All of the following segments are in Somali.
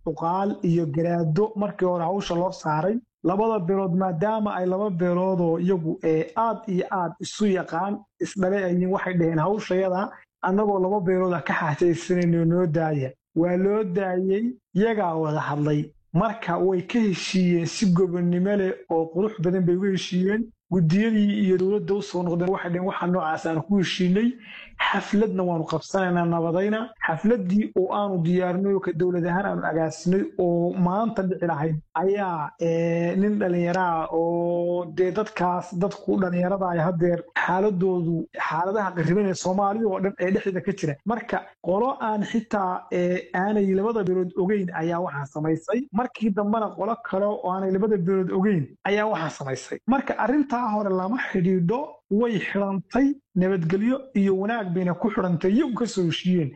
cuqaal iyo garaado markii hore hawsha loo saaray labada beelood maadaama ay laba beeloodoo iyagu aad iyo aad isu yaqaan isdhale ayiin waxay dhaheen hawshayada annagoo laba beelooda ka xaajaysanayno noo daaya waa loo daayey yagaa wada hadlay marka way ka heshiiyeen si gobonnimo leh oo qurux badan bay uga heshiiyeen guddiyadii iyo dowladda u soo noqdeen waxay dhaheen waxa noocaas aan ku heshiinay xafladna waanu qabsanaynaa nabadayna xafladdii oo aanu diyaarinay oo ka dowlad ahaan aanu agaasinay oo maanta dhici lahayd ayaa nin dhallinyaraah oo dee dadkaas dadku dhallinyarada ay haddeer xaaladoodu xaaladaha qariban ee soomaalida oo dhan ee dhexdeeda ka jira marka qolo aan xitaa aanay labada beelood ogeyn ayaa waxaa samaysay markii dambena qolo kale oo aanay labada beelood ogeyn ayaa waxaa samaysay marka arrintaa hore lama xidhiidho way xidhantay nabadgelyo iyo wanaag bayna ku xidhantay iyagu ka soo heshiiyeen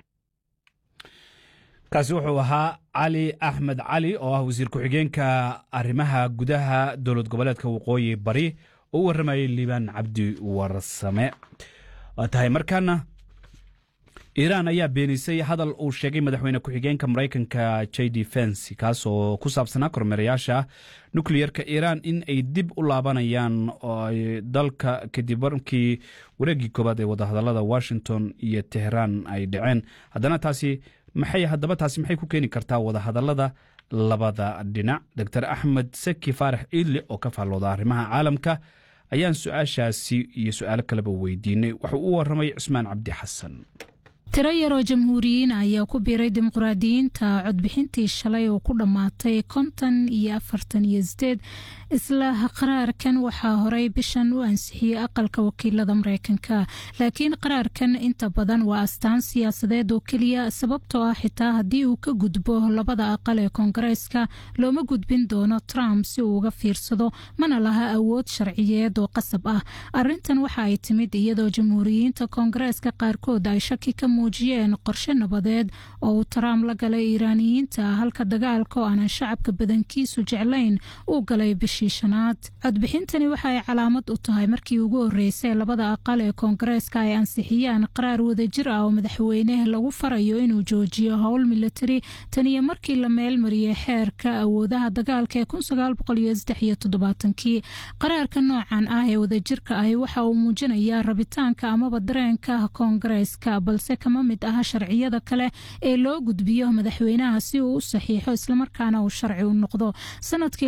kaasi wuxuu ahaa cali axmed cali oo ah wasiir ku-xigeenka arrimaha gudaha dowlad goboleedka waqooyi bari oo u warramayay liibaan cabdi warsame waa tahay markaana iiraan ayaa beenisay hadal uu sheegay madaxweyne ku-xigeenka maraykanka j d fensi kaas oo ku saabsanaa kormeerayaasha nukliyerka iiraan in ay dib u laabanayaan dalka kadib markii wareeggii koowaad ee wadahadalada washington iyo teheraan ay dhaceen haddana taasi maxay haddaba taasi maxay ku keeni kartaa wadahadalada labada dhinac doctor axmed seki faarax iidle oo ka faallooda arrimaha caalamka ayaan su-aashaasi iyo su-aalo kaleba weydiinay wuxuu u warramay cusmaan cabdi xasan tiro yaroo jamhuuriyiin ayaa ku biiray dimuqraadiyiinta codbixintii shalay oo ku dhammaatay konton iyo afartan iyo sideed isla qaraarkan waxaa horey bishan u ansixiyey aqalka wakiilada mareykanka laakiin qaraarkan inta badan waa astaan siyaasadeed oo keliya sababtoo ah xitaa haddii uu ka gudbo labada aqal ee koongareeska looma gudbin doono trump si uu uga fiirsado mana laha awood sharciyeed oo qasab ah arintan waxa ay timid iyadoo jamhuuriyiinta koongareeska qaarkood ay shaki ka muujiyeen qorshe nabadeed oo uu trump la galay iiraaniyiinta halka dagaalka oo aanan shacabka badankiisu jeclayn uu galay bishii shanaad codbixintani waxa ay calaamad u tahay markii ugu horeysay labada aqal ee koongareeska ay ansixiyaan qaraar wadajir ah oo madaxweyne lagu farayo inuu joojiyo howl milatari tan iyo markii la meelmariyey xeerka awoodaha dagaalka ee kii qaraarka noocan ah ee wadajirka ahi waxa uu muujinayaa rabitaanka amaba dareenka koongareeska balse kama mid aha sharciyada kale ee loo gudbiyo madaxweynaha si uu u saxiixo islamarkaana uu sharci u noqdo sanadkii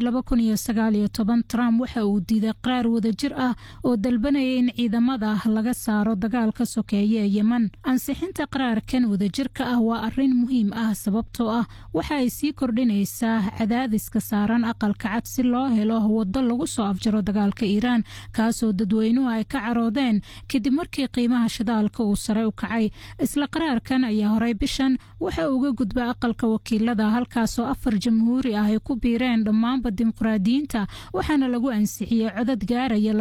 trump waxa uu diiday qaraar wadajir ah oo dalbanaya in ciidamada laga saaro dagaalka sokeeye ee yeman ansixinta qaraarkan wadajirka ah waa arin muhiim ah sababtoo ah waxa ay sii kordhinaysaa cadaadiska saaran aqalka cad si loo helo wado lagu soo afjaro dagaalka iiraan kaasoo dadweynuhu ay ka caroodeen kadib markii qiimaha shidaalka uu sare u kacay isla qaraarkan ayaa horey bishan waxa uga gudba aqalka wakiilada halkaasoo afar jamhuuri ah ay ku biireen dhammaanba dimuqraadiyiinta waxaana lagu ansixiyey codad gaaraya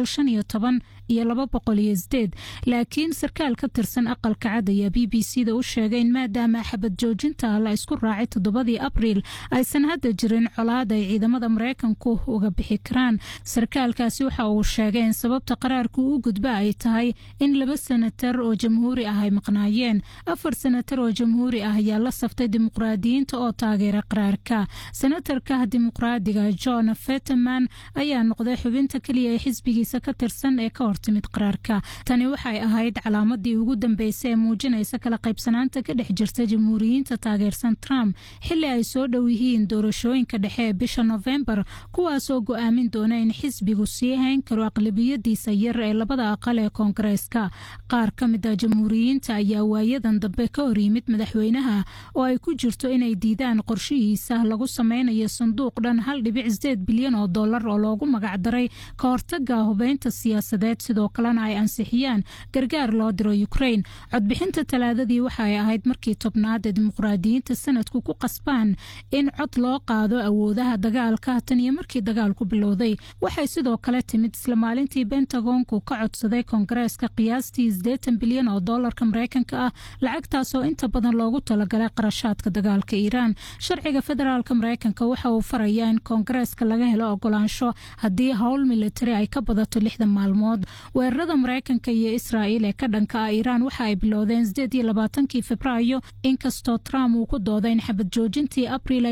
iyo laakiin sarkaal ka tirsan aqalka cad ayaa b b c da u sheegay in maadaama xabad joojinta la isku raacay toddobadii abriil aysan hadda jirin colaad ay ciidamada mareykanku uga bixi karaan sarkaalkaasi waxa uu sheegay in sababta qaraarku u gudba ay tahay in laba senatar oo jamhuuri ah ay maqnaayeen afar senatar oo jamhuuri ah ayaa la saftay dimuqraadiyiinta oo taageera qaraarka senatarka dimuqraadiga john fetterman ayaa noqday xubinta keliya ee xisbigiisa ka tirsan ee ka hortimid qaraarka tani waxay ahayd calaamadii ugu dambeysay ee muujinaysa kala qaybsanaanta ka dhex jirta jamhuuriyiinta taageersan trump xili ay soo dhow yihiin doorashooyinka dhexe ee bisha nofembar kuwaasoo go-aamin doona in xisbigu sii hayn karo aqlabiyadiisa yar ee labada aqal ee koongareeska qaar ka mid a jamhuuriyiinta ayaa waayadan dambe ka hor yimid madaxweynaha oo ay ku jirto inay diidaan qorshihiisa lagu sameynayo sanduuq dhan hal dhibic sideed bilyan oo dollar oo loogu magacdaray ka hortaga hubeynta siyaasadeed sidoo kalena ay ansixiyaan gargaar loo diro ukrain codbixinta talaadadii waxa ay ahayd markii tobnaad ee dimuqraadiyiinta sanadku ku qasbaan in cod loo qaado awoodaha dagaalka tan iyo markii dagaalku bilowday waxay sidoo kale timid isla maalintii bentagonku ka codsaday koongareeska qiyaastii sideetan bilyan oo doolarka mareykanka ah lacagtaasoo inta badan loogu talagalay qarashaadka dagaalka iiraan sharciga federaalka mareykanka waxa uu farayaa in koongareeska laga helo ogolaansho haddii howl militari ay ka badato lixdan maalmood weerarada mareykanka iyo israa'iil ee ka dhanka ah iiraan waxa ay bilowdeen sideed iyo labaatankii februaayo inkastoo trump uu ku dooday in xabad joojintii abriil